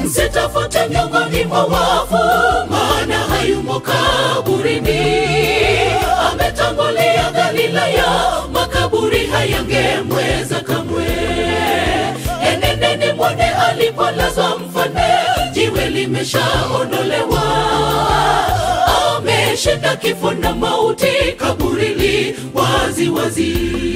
msitafute miongoni mwa wafu, maana hayumo kaburini. Ametangulia Galilaya, makaburi hayangemweza kamwe. Enendeni mwone alipolazwa mfalme, jiwe limeshaondolewa. Ameshinda kifo na mauti, kaburi li wazi wazi.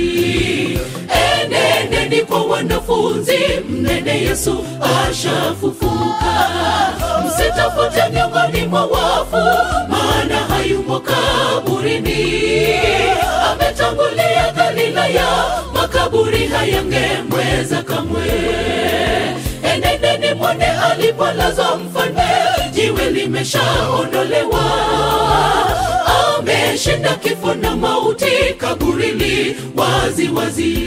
Enendeni kwa wanafunzi, mnene Yesu ashafufuka. Msitafute miongoni mwa wafu, maana hayumo kaburini. Ametangulia Galilaya, makaburi hayangemweza kamwe. Enendeni mwone alipolazwa mfalme, jiwe limeshaondolewa. Ameshinda kifo na mauti, kaburi li wazi wazi.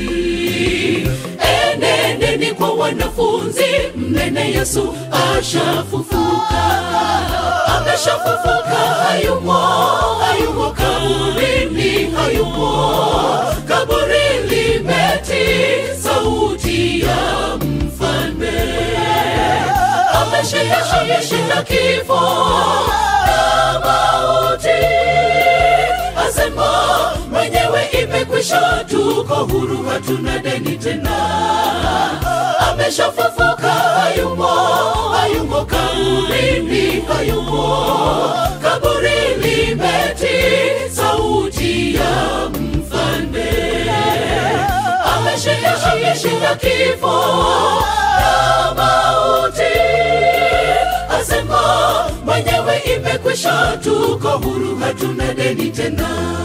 Enendeni kwa wanafunzi, mnene Yesu ashafufuka. Ameshafufuka, hayumo, hayumo kaburini, hayumo. Kaburi limeti sauti ya mfalme. Ameshinda, ameshinda kifo na mauti. Asema mwenyewe imekwisha, tuko huru, hatuna deni tena. Ameshafufuka, hayumo, hayumo kaburini, hayumo. Kaburi limeti sauti ya mfalme. Ameshinda, ameshinda kifo na mauti. Asema mwenyewe imekwisha, tuko huru, hatuna deni tena.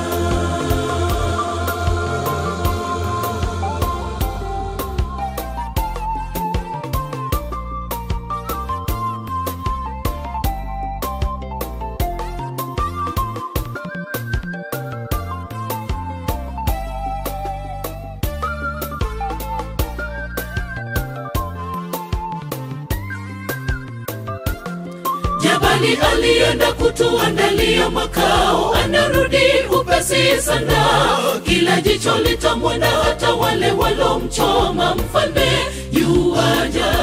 Jabali alienda kutuandalia makao, anarudi upesi sana. Kila jicho litamwona, hata wale walomchoma mfalme yuaja.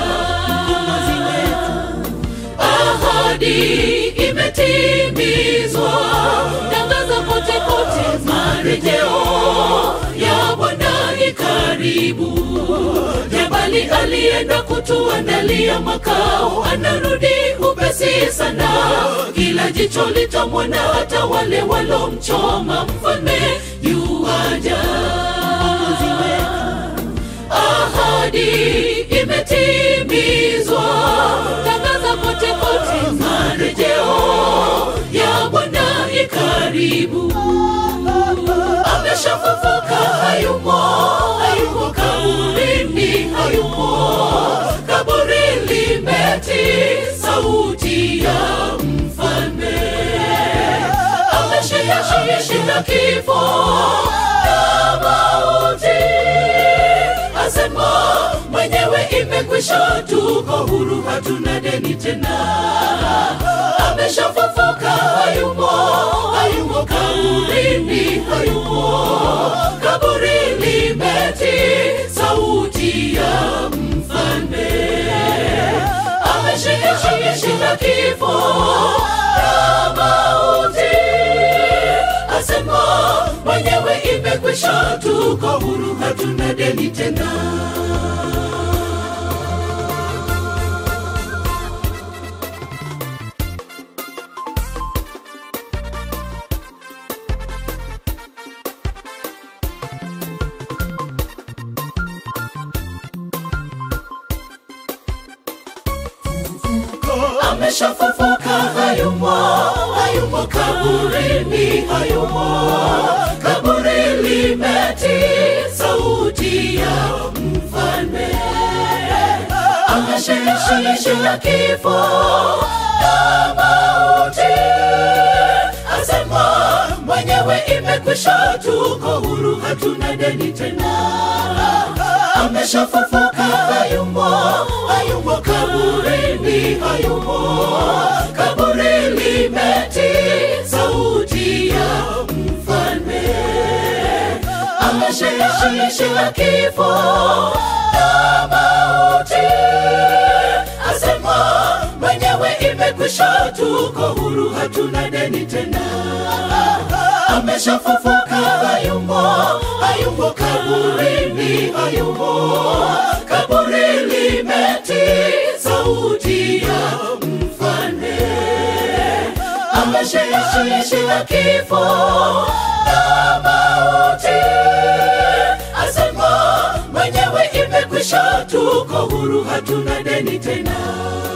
Ahadi imetimizwa, tangaza kote kote, marejeo ya Bwana ni karibu. Jabali alienda kutuandalia makao, anarudi upesi sana. Kila jicho litamwona, hata wale walomchoma mfalme yuaja. Ahadi imetimizwa, tangaza kote kote, marejeo ya Bwana i karibu. Ameshafufuka, hayumo, hayumo kaburini, hayumo. Kaburi limeti sauti ya mfalme. Ameshinda, ameshinda kifo na mauti. Asema mwenyewe imekwisha, tuko huru, hatuna deni tena. Ameshafufuka, hayumo, hayumo kaburini, hayumo. Kaburi limeti sauti ya mfalme. Ameshinda, ameshinda kifo na mauti. Asema mwenyewe imekwisha, tuko huru, hatuna deni tena. ameshafufuka, hayumo, hayumo kaburini, hayumo. Kaburi limeti sauti ya mfalme. Ameshinda kifo na mauti. Asema mwenyewe imekwisha, tuko huru, hatuna deni tena. Ameshafufuka, hayumo, hayumo kaburini, hayumo. Kaburi limeti sauti ya mfalme. Ameshinda kifo na mauti. Asema imekwisha, tuko huru, hatuna deni tena. Ameshafufuka, hayumo, hayumo kaburini, hayumo kaburi limetii sauti ya mfalme ameshinda kifo na mauti, asema mwenyewe imekwisha, tuko huru, hatuna deni tena.